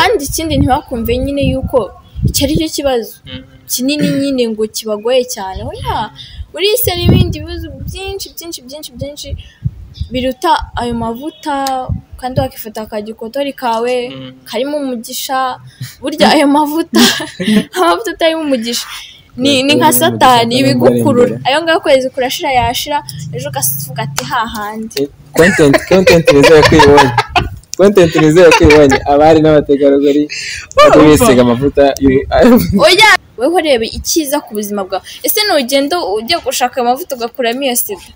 kandi ikindi ntibakumve nyine yuko icyo ari cyo kibazo kinini nyine ngo kibagoye cyane oya buriyisi hari ibindi bibazo byinshi byinshi byinshi byinshi biruta ayo mavuta kandi wakifata akagikotori kawe karimo umugisha burya ayo mavuta amavuta atarimo umugisha ni ni nka satani ibigukurura ayo ngayo ukwezi kurashira yashira ejo ukavuga ati hahandi kontenti kontenti nizeye ko uyibonye kontenti nizeye ko uyibonye abari n'abategarugori bajya bisiga amavuta y'u- oya weho reba icyiza ku buzima bwawe ese nugenda ujya gushaka amavuta ugakuramo iyo sida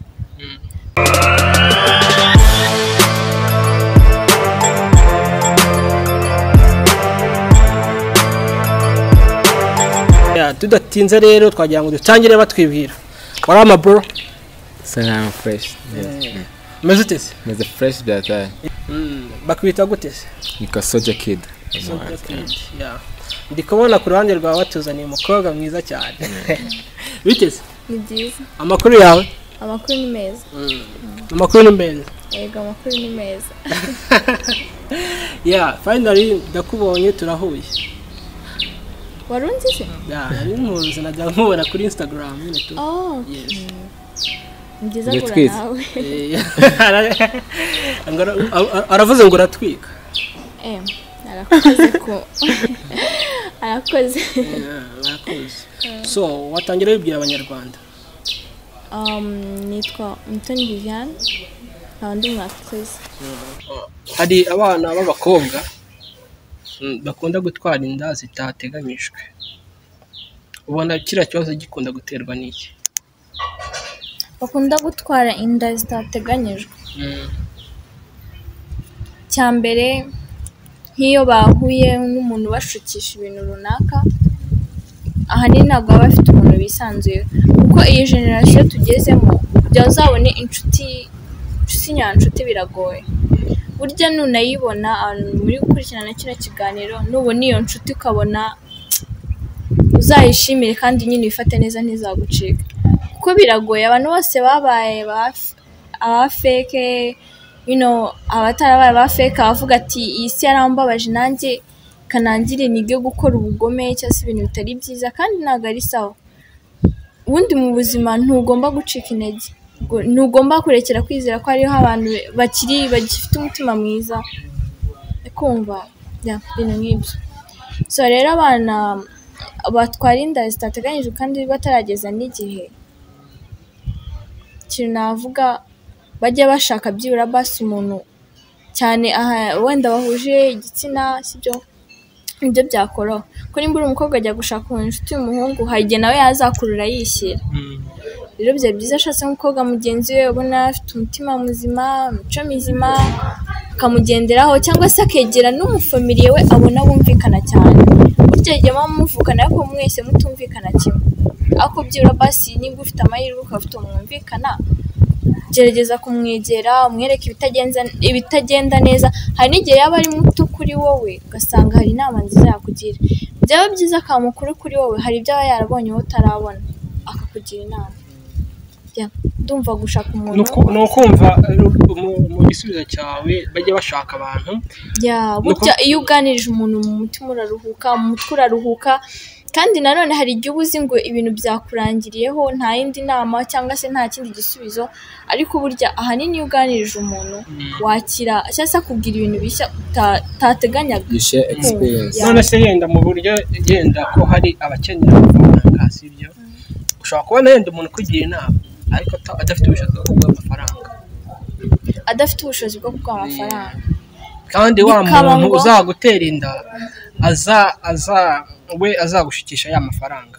Ya, tudatinze rero twagira ngo dutangire batwibwira wari amaburo salama fureshi umeze ute se meze fureshi byataye bakwita gute se niko soja kidi Ya. ndi kubona ku ruhande rwawe watuzaniye umukobwa mwiza cyane biteze ni byiza amakuru yawe amakuru ni meza amakuru ni meza yego amakuru ni meza ya finally ndakubonye turahuye wari unzi se ya nari muzi najya nkubona kuri instagram nyine tu oh Yes. ni byiza Ni guhura twiza. nawe Eh, ngo ara- ara- aravuze ngo uratwika Eh, arakoze ko arakoze Ya, murakoze. so watangira wibwira abanyarwanda um, nitwa mutoni viviane nkaba ndi umwakirizi hari abana b'abakobwa mm, bakunda gutwara inda zitateganyijwe ubona kiriya kibazo gikunda guterwa n'iki bakunda gutwara inda zitateganyijwe cya mbere nk'iyo bahuye n'umuntu ubashukisha ibintu runaka ahanini ntabwo baba bafite umuntu bisanzuye kuko iyi generasiyo tugezemo kugira ngo uzabone inshuti inshuti nyanshuti biragoye burya nunayibona ahantu muri gukurikirana kino kiganiro nubona iyo nshuti ukabona uzayishimire kandi nyine uyifate neza ntizagucika kuko biragoye abantu bose babaye ba- abafeke you know, abatarabaye abafeke abavuga ati iyi si yarambabaje nanjye kanangire nige gukora ubugome cyangwa se ibintu bitari byiza kandi ntabwo ari sawa ubundi mu buzima ntugomba gucika intege Ngo- ntugomba kurekera kwizera ko hariho abantu bakiri bagifite umutima mwiza kumva ya ibintu nk'ibyo so rero abana batwara inda zitateganyijwe kandi batarageza n'igihe ikintu navuga bajya bashaka byibura basi umuntu cyane aha wenda bahuje igitsina sibyo nibyo byakoroha ko nimba uri umukobwa ajya gushaka umuntu inshuti y'umuhungu hari igihe nawe yazakurura yishyira rero byaba byiza ashatse nk'umukobwa mugenzi we ubona afite umutima muzima imico mizima akamugenderaho cyangwa se akegera n'umufamiliye we abona bumvikana cyane burya igihe muba muvukana ariko mwese mutumvikana kimwe ariko byibura basi niba ufite amahirwe ukaba ufite umuntu mwumvikana gerageza kumwegera umwereke ibitagenza ibitagenda neza hari n'igihe yaba ari muto kuri wowe ugasanga hari inama nziza yakugira byaba byiza akaba mukuru kuri wowe hari ibyo aba yarabonye wowe utarabona akakugira inama Ya, ndumva gushaka ni umuntu uku- ni ukumva eh, mu- mu gisubizo cyawe bajya bashaka abantu ya burya iyo uganirije umuntu mu mutima uraruhuka mu mutwe uraruhuka kandi nanone hari igihe uba uzi ngo ibintu byakurangiriyeho nta yindi nama cyangwa se nta kindi gisubizo ariko burya ahanini iyo uganirije umuntu wakira cyangwa se akubwira ibintu bishya uta- utateganyaga yishe egisipiriyensi Ya. none se yenda mu buryo yenda ko hari abakenera amafaranga sibyo ushobora kubona yenda umuntu ukugira inama ariko ata- adafite ubushobozi bwo kuguha amafaranga adafite ubushobozi bwo kuguha amafaranga kandi wa Bikaba muntu ngo- uzagutera inda aza aza we azagushikisha ya mafaranga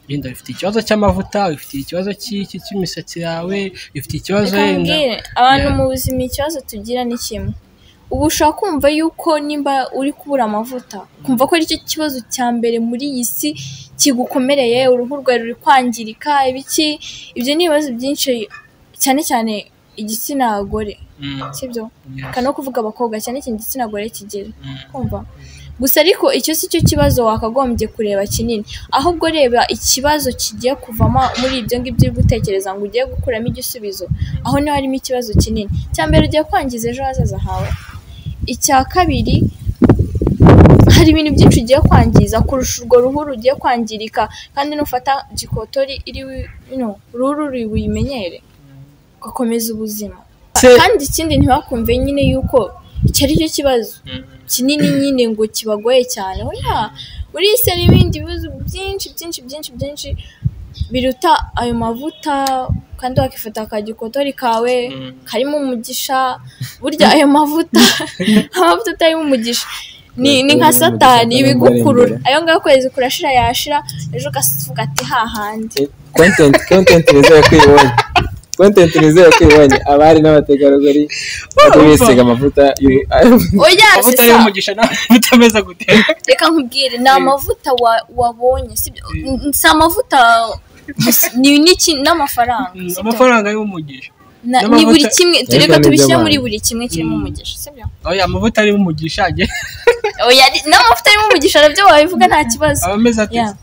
yenda bifite ikibazo cy'amavuta bifite ikibazo cy'iki cy'imisatsi yawe bifite ikibazo Reka yenda nkubwire, abantu Ya. mu buzima ikibazo tugira ni kimwe uba ushaka kumva yuko nimba uri kubura amavuta kumva ko aricyo kibazo cya mbere muri iyi si kigukomereye uruhu rwawe ruri kwangirika ibiki ibyo ni ibibazo byinshi cyane cyane igitsina gore Mm, sibyo yes. reka no kuvuga abakobwa cyane cyane igitsina gore kigira Mm. kumva gusa ariko icyo si cyo kibazo wakagombye kureba kinini ahubwo reba ikibazo kigiye kuvamo muri ibyo ngibyo uri gutekereza ngo ugiye gukuramo igisubizo aho niho harimo ikibazo kinini icya mbere ugiye kwangiza ejo hazaza hawe icya kabiri hari ibintu byinshi ugiye kwangiza kurusha urwo ruhu rugiye kwangirika kandi nufata gikotori iri wi- no, uruhu ruri buyimenyere ugakomeza ubuzima Se- kandi ikindi ntibakumve nyine yuko icyo ari cyo kibazo kinini nyine ngo kibagoye cyane oya uriya hari ibindi bibazo byinshi byinshi byinshi byinshi biruta ayo mavuta kandi wakifata ka gikotori kawe Mm. karimo umugisha burya ayo mavuta amavuta atarimo umugisha ni ni nka Umugisha satani utarimo ibigukurura imbere. ayo ngayo ukwezi kurashira yashira ejo ugavuga ati hahandi kontenti kontenti nizeye ko uyibonye kontenti nizeye ko uyibonye abari n'abategarugori bajya bisiga amavuta y'uruhu oya amavuta sisa. y'umugisha nawe utameze gutera reka nkubwire ni amavuta wa- wabonye sibyo N- si amavuta gusa, ni n'iki n'amafaranga sibyo? amafaranga y'umugisha Na- ni n'amavuta- buri kimwe Ariko reka ni tubishyire iby'abantu. muri buri kimwe kirimo Mm. umugisha sibyo oya amavuta y'umugisha ajye oya ni- n'amavuta arimo umugisha nabyo wabivuga nta kibazo aba ameze ati Yeah.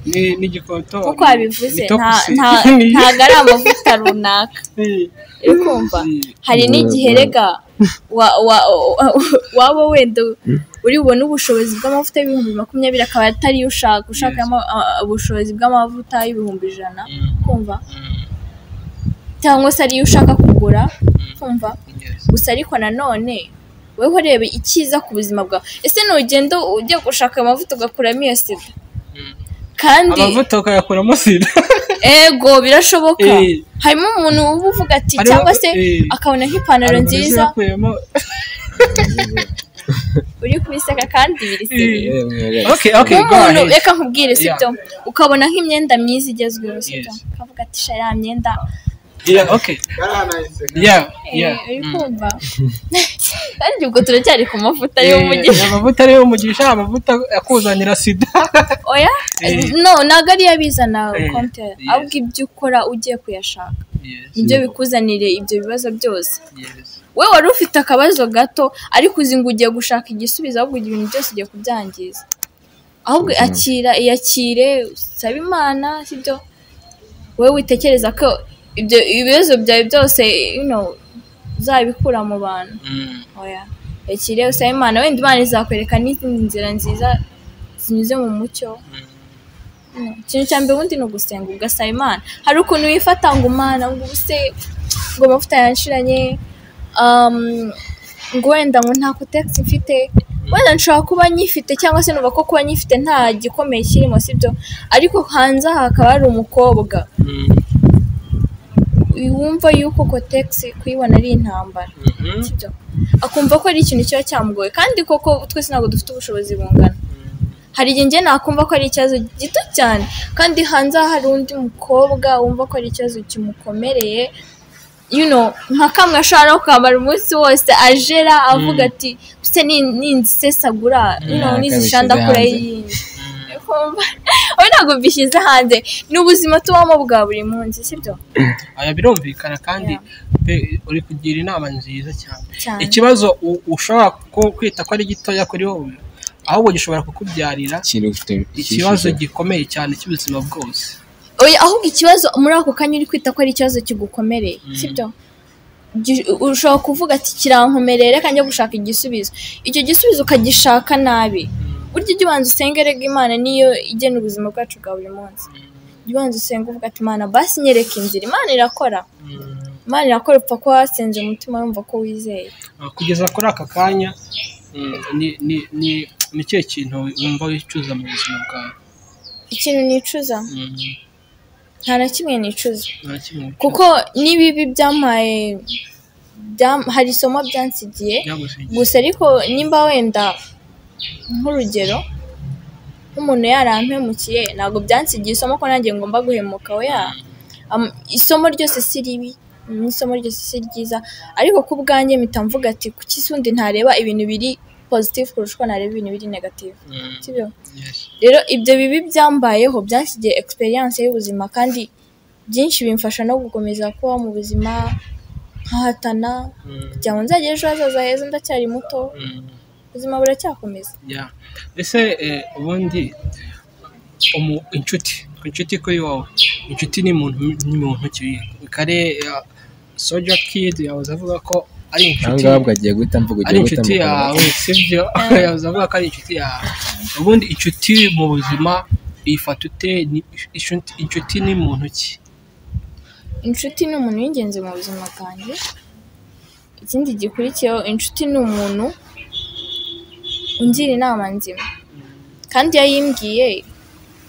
ni ni igikoto kuko wabivuze ni nta topusi. nta Ni- ntago ari amavuta runaka ni- uri kumva hari n'igihe rega wa- wa- wa- waba wenda uri bubone ubushobozi bw'amavuta y'ibihumbi makumyabiri akaba atari yo ushaka ushaka Yes. ama- a- ubushobozi bw'amavuta y'ibihumbi ijana Mm. kumva Mm. cyangwa se ariyo ushaka kugura kumva Yes. gusa ariko nanone wowe urebe icyiza ku buzima bwawe ese nugenda ujya gushaka amavuta ugakuramo iyo sida Mm. kandi amavuta ukayakuramo sida ego birashoboka Eh. harimo umuntu uba uvuga ati Hariho- cyangwa se eh. akabona nk'ipantaro Amarozi nziza yakuyemo uri kubiseka kandi biriseka Eh. Yemwe, okay okay go nk'umuntu ahead reka nkubwire sibyo ukabona nk'imyenda myiza igezweho sibyo Yes. ukavuga ati sha ya myenda yeah okay yeah yeah Eh, uri Mm. kumva kandi ubwo turacyari ku mavuta Eh, y'umugisha amavuta ariyo umugisha amavuta akuzanira sida oya Eh. no ntabwo ariyo abizana Eh, konti yes. ahubwo ibyo ukora ugiye kuyashaka nibyo bikuzanire ibyo bibazo byose Yes. we wari ufite akabazo gato ariko uzi ngo ugiye gushaka igisubizo ahubwo ibintu byose ugiye kubyangiza ahubwo akira iyakire usaba imana sibyo wowe witekereza ko ibyo ibibazo byawe byose you know, uzabikura mu bantu Mm. oya yakire usaba imana wenda imana izakwereka n'izindi nzira nziza zinyuze mu mucyo Mm. ikintu cya mbere ubundi ni ugusenga ugasaba imana hari ukuntu wifata ngo imana ngo ubuse ngo amavuta yanshiranye um, ngo wenda ngo nta kotegisi mfite wenda nshobora kuba nyifite cyangwa se numva ko kuba nyifite nta gikomeye kirimo sibyo ariko hanze aha hakaba hari umukobwa Mm. wumva yuko kotegisi kuyibona ari intambara Mhm. sibyo akumva ko ari ikintu kiba cyamugoye kandi koko twese ntabwo dufite ubushobozi bungana hari igihe njye nakumva ko ari ikibazo gito cyane kandi hanze aha hari undi mukobwa wumva ko ari ikibazo kimukomereye you know, nka kamwe ashobora no kwambara umunsi wose ajera avuga ati se ninzisesagura Ntabwo nizisha abishyize ndakura hanze." yindi Kumva? oya ntabwo mbishyize hanze ni ubuzima tubamo bwa buri munsi sibyo aya birumvikana kandi pe uri kugira inama nziza cyane cyane ikibazo u- ushobora ku- kwita ko ari gitoya kuri wowe ahubwo gishobora kukubyarira ikintu gifite ikibazo ishusho. gikomeye cyane cy'ubuzima bwose oya ahubwo ikibazo muri ako kanya uri kwita ko ari ikibazo kigukomereye Mm. sibyo Gi- ushobora kuvuga ati kirankomereye reka njya gushaka igisubizo icyo gisubizo ukagishaka nabi burya ujya ubanza usenge rega imana niyo igena ubuzima bwacu bwa buri munsi Ujya ubanza usenge uvuga ati imana basi nyereka inzira imana irakora Mm. imana irakora upfa kuba wasenze umutima wumva ko wizeye Ah, kugeza kuri aka kanya mm, ni- ni- ni- ni cyo kintu wumva wicuza mu buzima bwawe ikintu nicuza Mm, nta na kimwe nicuza nta kimwe wicuza. kuko n'ibibi byamaye byam- hari isomo byansigiye Byagusigiye. gusa ariko nimba wenda nk'urugero nk'umuntu yarampemukiye ntabwo byansigiye isomo ko nanjye ngomba guhemuka oya Am- isomo ryose si ribi n'isomo ryose si ryiza ariko ku bwanjye mpita mvuga ati kuki se undi ntareba ibintu biri positive kurusha uko nareba ibintu biri negative Mm, sibyo yes. rero ibyo bibi byambayeho byansigiye experience y'ubuzima kandi byinshi bimfasha no gukomeza kubaho mu buzima nkahatana Mm, kugira ngo nzagire ejo hazaza heza ndacyari muto mm, ubuzima buracyakomeza yeah. ese eh, ubundi umu- inshuti inshuti kuri wowe inshuti ni muntu ni muntu ki kare soja kidi yahoze avuga ko ari inshuti ahangaha ubwo agiye guhita mvuga ari ugiye guhita inshuti mukora yawe sibyo yavuze avuga ko ari inshuti yawe ubundi inshuti mu buzima uyifata ute Ni- inshuti- inshuti ni muntu ki inshuti ni umuntu w'ingenzi mu buzima bwanjye ikindi gikurikiyeho inshuti ni umuntu ungira inama nzima kandi iyo ayimbwiye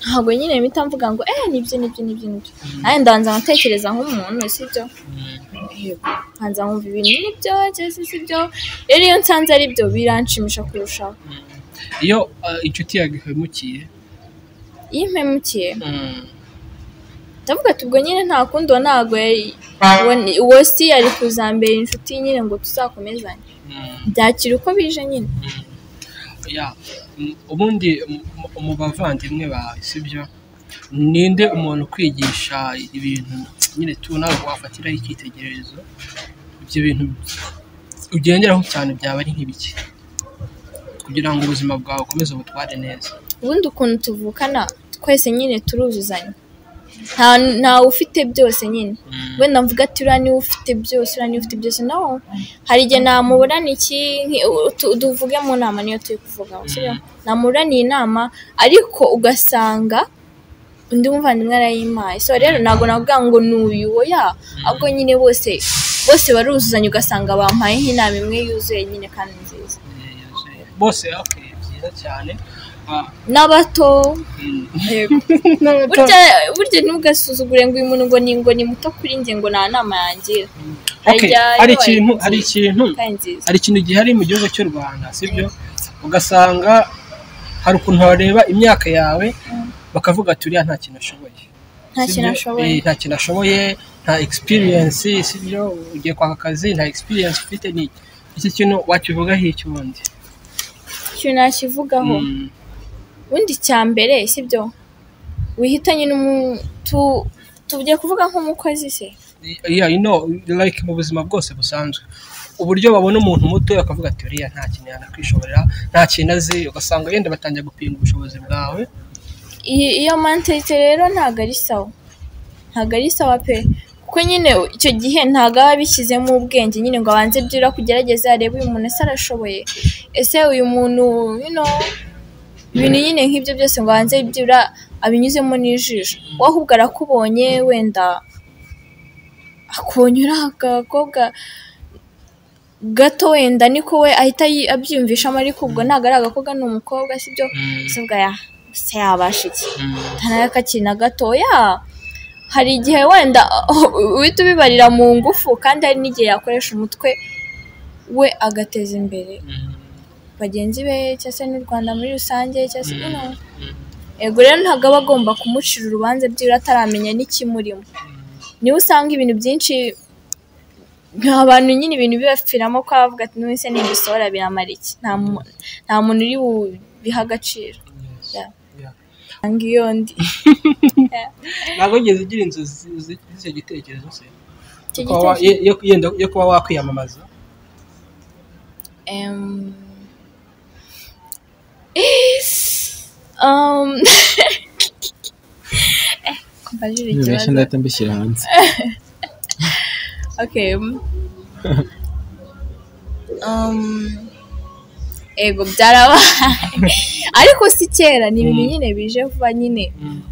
ntabwo nyine mpita mvuga ngo eh nibyo nibyo nibyo nibyo nanjye ndabanza nkatekereza nk'umuntu sibyo yego nkanza nkumva ibintu nibyo cyangwa se byo rero iyo nsanze ari byo biranshimisha kurushaho iyo uh, inshuti yawe ihwemukiye iyo impemukiye mm, ndavuga ati ubwo nyine nta kundi uwo ntabwo yari uwo ni- uwo si yari kuzambera inshuti nyine ngo tuzakomezanye mm, byakira uko bije nyine ya mm, ubundi mu- mu- mu bavandimwe bawe sibyo ninde umuntu ukwigisha ibintu nyine tu nawe wafatiraho icyitegererezo ibyo bintu ugenderaho cyane byaba ari nk'ibiki kugira ngo ubuzima bwawe ukomeze ubutware neza ubundi ukuntu tuvukana twese nyine turuzuzanya nta nta ufite byose nyine Mm. wenda mvuga ati uriya niwe ufite byose uriya niwe ufite byose no hari igihe namuburana iki nki- u- tu- tuvuge mu nama niyo turi kuvuga sibyo? namuburaniye inama ariko ugasanga undi muvandimwe arayimpaye so rero ntabwo navuga ngo ni uyu oya ahubwo nyine bose bose baruzuzanya ugasanga bampaye nk'inama imwe yuzuye nyine kandi nziza bose okay byiza cyane Ah, n'abato mm. yego burya burya ntugasuzugure ngo uyu muntu ngo ni ngo ni muto kuri njye ngo nta nama yangira Okay, Harya hari iyo ikintu wayigize- hari ikintu kandi nziza hari ikintu gihari mu gihugu cy'u Rwanda sibyo ugasanga hari ukuntu bareba imyaka yawe bakavuga ati uriya nta kintu ashoboye nta kintu sibyo? ashoboye Eh, nta kintu ashoboye nta experience sibyo ugiye kwaka akazi nta experience ufite ni iki Iki kintu wakivugaho iki ubundi ikintu nakivugaho Mm, ubundi icya mbere sibyo wihitanye n'umu- tu- tugiye kuvuga nk'umukozi se yeah, you know, like mu buzima bwose busanzwe uburyo babona umuntu muto bakavuga ati uriya nta kintu yanakwishoborera nta kintu azi ugasanga yenda batangiye gupinga ubushobozi bwawe iyi iyo mantete rero ntabwo ari sawa ntabwo ari sawa pe kuko nyine icyo gihe ntabwo aba abishyizemo ubwenge nyine ngo abanze byura kugerageza arebe uyu muntu ese arashoboye ese uyu muntu you know, ibintu nyine nk'ibyo byose ngo abanze byura abinyuzemo n'ijisho wowe ahubwo arakubonye wenda akubonye uri agakobwa gato wenda niko we ahita yi- abyiyumvishamo ariko ubwo ntabwo ari agakobwa ni umukobwa sibyo Mm, se ubwaya se yabasha iki mm. ntanakakiri na gatoya hari igihe wenda uhita ubibarira mu ngufu kandi hari n'igihe yakoresha umutwe we agateza imbere bagenzi be cyangwa se n'u rwanda muri rusange cyangwa se bino yego rero ntabwo aba agomba kumucira urubanza by'ibura ataramenya n'ikimurimo niwe usanga ibintu byinshi nta bantu nyine ibintu bibapfiramo ko bavuga ati n'ubu se ntibisohora biramara iki nta mu- nta muntu uri bubihe agaciro Yeah. Yeah. nanga iyo ndi ntabwo wigeze ugira inzozi zi- zi- z'icyo gitekerezo se icyo Kuba wa- gitekerezo yo- yenda- yo kuba wakwiyamamaza Em, um, Eh, ko mbajije nibeshya ikibazo. ndahita mbishyira hanze Okay. Um, ego byarabaye ariko si kera ni ibintu Mm. nyine bije vuba nyine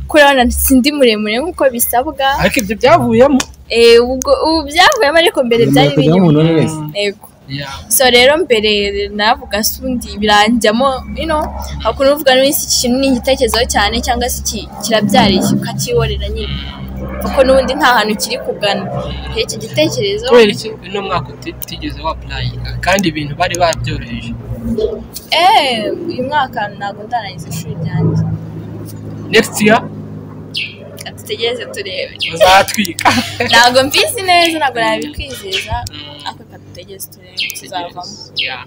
kurabona sindi muremure nk'uko bisabwa ariko ibyo byavuyemo Eh, ubwo ubu byavuyemo ariko mbere byari Ugomba kujyaho binyuma umuntu wese. Mm. ego Yeah. so rero mbere navuga sundi biranjyamo ino hakuno uvuga n'isi iki kintu ni igitekerezo cyane cyangwa se iki kirabyariye ukakiborera nyine kuko n'ubundi nta hantu kiri kugana Rero iki gitekerezo kubera iki uno mwaka uti- utigeze wapurayinga kandi ibintu bari babyoroheje eh uyu mwaka ntabwo ndarangiza ishuri ryanjye next year Reka dutegereze turebe bazatwika ntabwo mbizi neza ntabwo nabikwizeza ariko reka dutegereze turebe tuzavamo Yeah.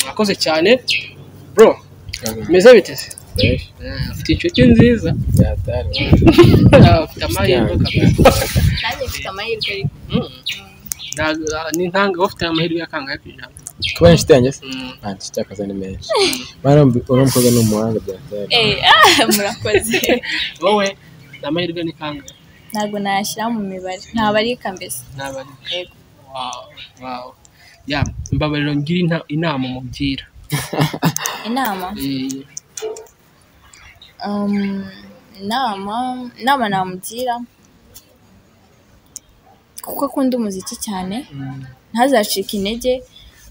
murakoze cyane bro meze biteze Nibeshya. ufite inshuti nziza byatari ufite amahirwe kabisa. nanjye mfite amahirwe ariko Mm. Ntabwo- ni nkanga ufite amahirwe yakangahe ku ijana kuba ari inshuti yanjye se Mm. nta nshuti y'akazi ni menshi bari uriya mukobwa ni umuhanga byatari eh ah, murakoze wowe ni amahirwe ni kangahe ntabwo nayashyira mu mibare ntabari mbese Ni abari- yego Wow, wow. ya mbabarira ngira inta- inama umugira inama Eh, Um, inama inama namugira kuko akunda umuziki cyane mm, ntazacike intege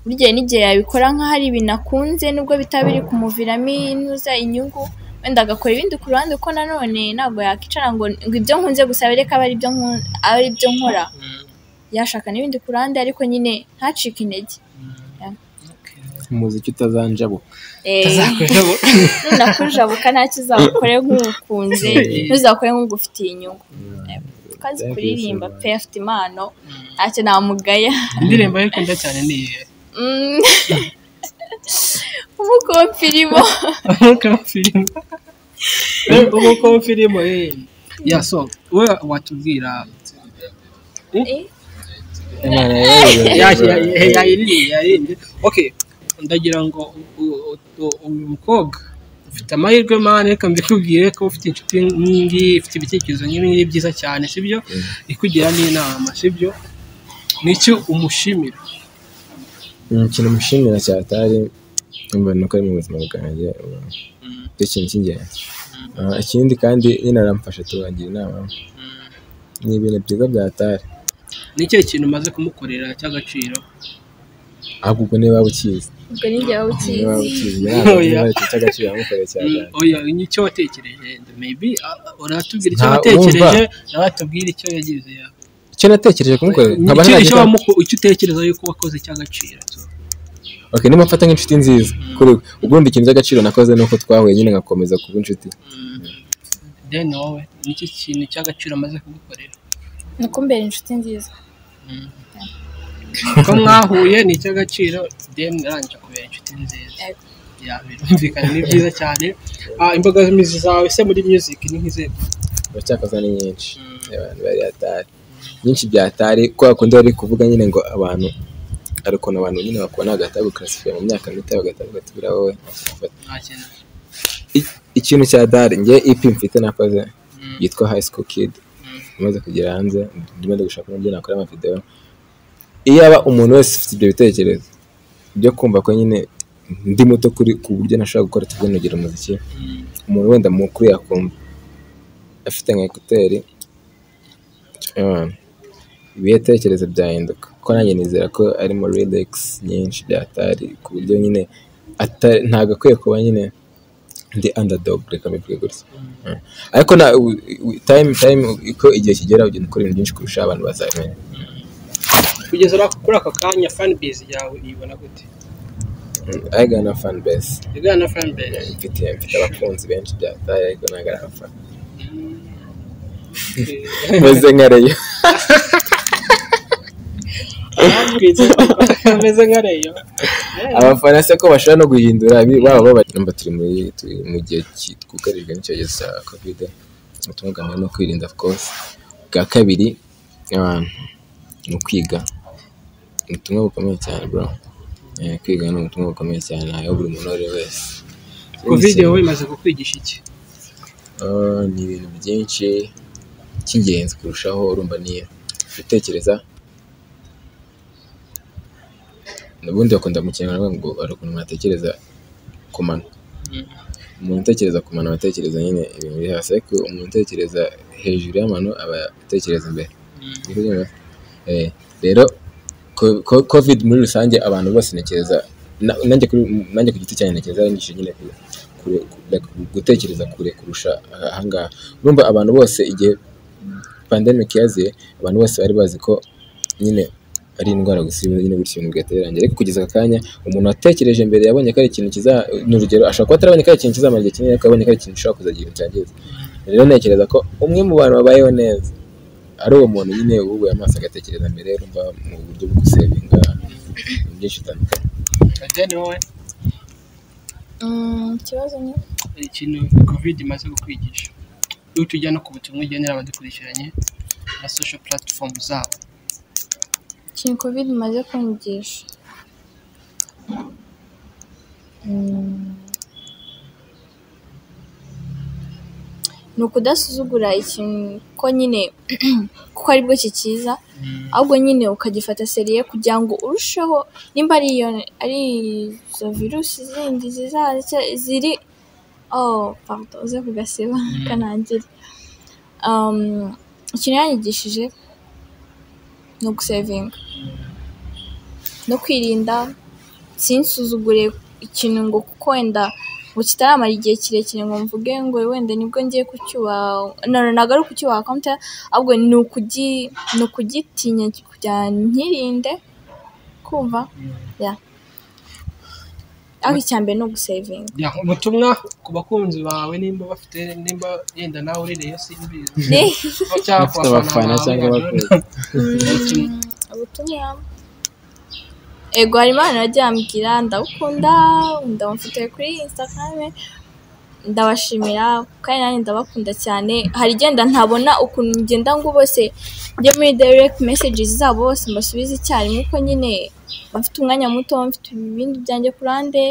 burya n'igihe yabikora nk'aho ari ibintu akunze nubwo bitaba biri kumuviramo inuza inyungu wenda agakora ibindi ku ruhande kuko nanone ntabwo yakicara ngo ngo ibyo nkunze gusa bereke aba ari byo nku- aba ari byo nkora mm, yashaka n'ibindi ku ruhande ariko nyine ntacike intege mm, okay. umuziki utazanjabuka Eh, Tuzakorera bo- nunakujabuka ntacyo uzakore nk'ukunze ntuzakore nk'ugufitiye inyungu tukazi Thank you so kuririmba much. pe afite impano ntacyo namugaya indirimbo ye ukunda cyane ni iyihe Mm. umukopirimo umukofirimu umukofirimu eh. ya so we watubwira imana yawe yayiririmbye okay ndagira ngo u- u- u- uyu mukobwa ufite amahirwe mani reka mbikubwire ko ufite inshuti nk'ingiyi ifite ibitekerezo nk'ibingibi byiza cyane sibyo ikugira n'inama sibyo nicyo umushimira ikintu mushimira cyatari mbona ko ari mu buzima bwanjye ubu. icyo kintu cy'ingenzi Ah, ikindi kandi nyine aramfasha turangira inama ni ibintu byiza byatari ni ikihe kintu umaze kumukorera cy'agaciro ahubwo ubwo niba ukizi ubwo n'igihe waba niba ukizi ukizi Oya. niba ikintu cy'agaciro yamukoreye cyane Mm, oya nicyo watekereje maybe ah, uratubwira icyo Nta- watekereje urumva? nawe atubwira icyo yagize ya- icyo natekereje kumukorera nkaba Nicyo- icyo ntacyo wamuko- icyo utekereza yuko wakoze cy'agaciro so. ok niba mfata nk'inshuti nziza kuri we ubundi ikintu cy'agaciro nakoze ni uko twahuye nyine ngakomeza kuba inshuti then wowe nicyo kintu cy'agaciro amaze kugukorera ni uko mbere inshuti nziza ko mwahuye ni icy'agaciro then arangije kubera inshuti nziza Yego. ya birumvikana ni byiza cyane Ah, imbogamizi zawe se muri music ni nk'izego uracyakoza ni nyinshi abantu bari atari byinshi byatari ko bakunda bari kuvuga nyine ngo abantu hari ukuntu abantu nyine bakubona bagahita bagukarasifiya mu myaka mito bagahita bagatubwira wowe ntacyo nta kintu I- ikintu cya dari njye ipi mfite nakoze Mm. yitwa high school kid Mm. imaze kugera hanze ndimo ndi gushaka uburyo nakora amavideo iyaba umuntu wese ufite ibyo bitekerezo byo kumva ko nyine ndi muto kuri ku buryo nashobora gukora tubyinogera umuziki Mm. umuntu wenda mukuru yakumva afite nka ekuteri um, ibitekerezo byahinduka ko nanjye nizera ko arimo relax nyinshi byatari ku buryo nyine ata- ntabwo akwiye kuba nyine ndi underdog reka mbivuge gutya Mm. ariko na u- u- time time uko igihe kigera ugenda ukora ibintu byinshi kurusha abantu bazamenya kugeza ura- kuri aka kanya fanbase yawe uyibona gute arega na fan base igana na fanbase mfite mfite abakunzi benshi byatari ariko ntabwo ari abafana Eh, meze nka reyo abambwitse ameze nka reyo abafana se ko bashobora no guhindura abi- baba babaramba turi muri turi mu gihe ki- twugarijwe n'icyorezo cya covid ubutumwa bwa mbere ni ukwirinda of course bwa kabiri um, ni ukwiga ni ubutumwa bukomeye cyane bro Eh, kwiga ni ubutumwa bukomeye cyane nawe buri muntu uwo ari we wese covid wowe imaze kukwigisha iki Ah, ni ibintu byinshi cy'ingenzi kurushaho urumva ni gutekereza ubundi bakunda mu kinyarwanda bavuga ngo hari ukuntu umuntu atekereza ku mano Mm. umuntu utekereza ku mano aba atekereza nyine ibintu biri hasi ariko umuntu utekereza hejuru y'amano aba atekereza imbere Mm. Niko nyine basa. Eh, rero ko- ko- covid muri rusange abantu bose ntekereza na- nanjye kuri- nanjye ku giti cyanjye ntekereza arangije nyine ku- kure- like, gutekereza kure kurusha ahangaha urumva abantu bose igihe pandemic yaziye abantu bose bari bazi ko nyine ari indwara gusa ibintu nyine gutya ibintu bigateranye ariko kugeza aka kanya umuntu watekereje mbere yabonye ko ari ikintu kiza ni urugero ashobora kuba atarabonye ko ari ikintu kizamara igihe kinini ariko yabonye ko ari ikintu gishobora kuzagira ibintu cyangiza rero ntekereza ko umwe mu bantu babayeho neza ari uwo muntu nyine wubuye amaso agatekereza mbere urumva mu buryo bwo gusevinga ibintu byinshi bitandukanye then wowe Mm, ikibazo ni ikintu covid imaze kukwigisha iyo tujya no ku butumwa ugenera abadukurikiranye na social platform zabo ikintu covid imaze kunyigisha Mm. ni ukudasuzugura ikintu ko nyine kuko aribwo kikiza ahubwo nyine ukagifata seriye kugira ngo urusheho nimba ari iyo ari izo virusi zindi zizaza cya- ziri oh pardon uze kugasiba kanangire Um, ikintu yanyigishije ni ugusevinga no kwirinda sinsuzugure ikintu ngo kuko wenda ngo kitaramara igihe kirekire ngo mvuge ngo wenda nibwo ngiye kucyubaha no, no, ntabwo ari ukucyubaha konti ahubwo ni ukugi- ni ukugitinya kugira nkirinde kumva ya ariko icya mbere ni ugusevinga Ya, ubutumwa ku bakunzi bawe nimba bafite nimba yenda nawe urireyo simbizi cyangwa ku Bafite abafana cyangwa abakunzi. ubutumwa. ubutumwa ego hari imana nagiye ambwira ndabukunda ndamufite kuri instagram ndabashimira kandi nanjye ndabakunda cyane hari igenda ntabona ukuntu ngenda ngo bose njye muri direct messages zabo bose mbasubize icyarimwe ko nyine bafite umwanya muto mfite ibindi byanjye ku ruhande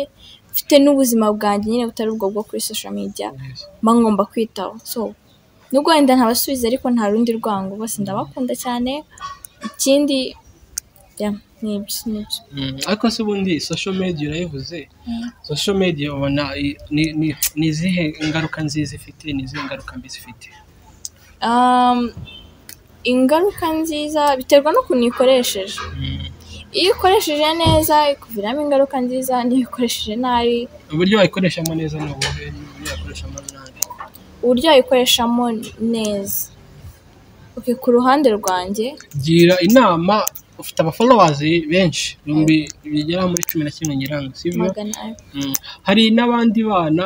mfite n'ubuzima bwanjye nyine butari ubwo bwo kuri social media mba ngomba kwitaho so nubwo wenda ntabasubiza ariko nta rundi rwango bose ndabakunda cyane ikindi ya ni ibyo ni ibyo Mm, ariko se ubundi social media urayivuze social media ubona i- ni- ni- ni izihe ngaruka nziza ifite ni izihe ngaruka mbi zifite Um, ingaruka nziza biterwa n'ukuntu uyikoresheje iyo ukoresheje neza ikuviramo ingaruka nziza n'iyo ukoresheje nabi uburyo wayikoreshamo neza ni ubuhe uburyo wayikoreshamo nabi uburyo wayikoreshamo neza okay, ku ruhande rwanjye gira inama ufite abafollowers benshi ibihumbi bigera muri cumi na kimwe nyirango sibyo magana ane Mm. hari n'abandi bana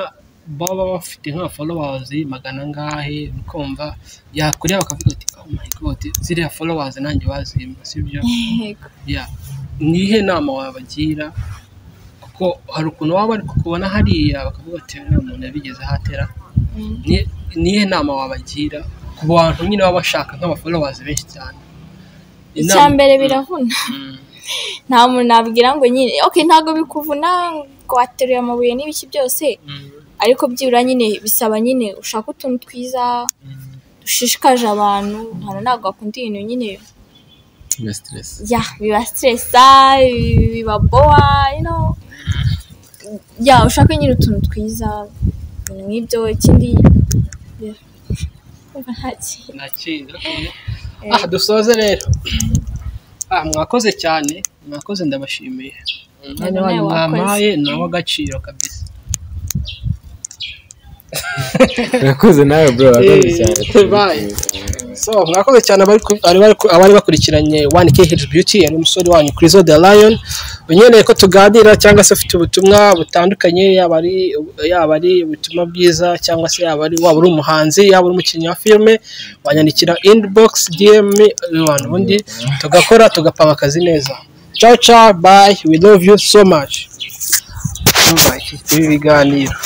baba bafite nka followers magana angahe ukumva yakureba bakavuga ati oh my god ziriya followers nanjye bazimba sibyo Yego. ya nihe nama wabagira kuko hari ukuntu waba bari kukubona hariya bakavuga ati nta muntu yabigezeho ahatera Mm. Ni- nihe nama wabagira ku bantu nyine baba bashaka nk'abafollowers benshi cyane icya Inama- mbere biravuna Mm. nta muntu nabwira ngo nyine okay ntabwo bikuvuna ngo wateruye amabuye n'ibiki byose Mm. ariko byibura nyine bisaba nyine ushaka utuntu twiza Mm. dushishikaje abantu hano ntabwo bakunda ibintu nyine na stress ya biba stressa bi- bibaboa you know ya ushaka nyine utuntu twiza ibintu nk'ibyo ikindi ya, kumva nta kintu nakindi aha dusoze rero ah mwakoze cyane mwakoze ndabashimiye umwanya nawe wanyu wakoze. mwampaye ni uw'agaciro kabisa urakoze nawe bro urakoze Eh, cyane bye. so mwakoze cyane abari ku- abari bari- abari bakurikiranye one kh beauty yari umusore wanyu kuri zo the lion unyereye ko tuganira cyangwa se ufite ubutumwa butandukanye yaba ari yaba ari ubutumwa bwiza cyangwa se yaba ari waba uri umuhanzi yaba uri umukinnyi wa filime wanyandikira inbox dm abantu ubundi tugakora tugapanga akazi neza ciao ciao bye we love you so much Bye. ibi biganiro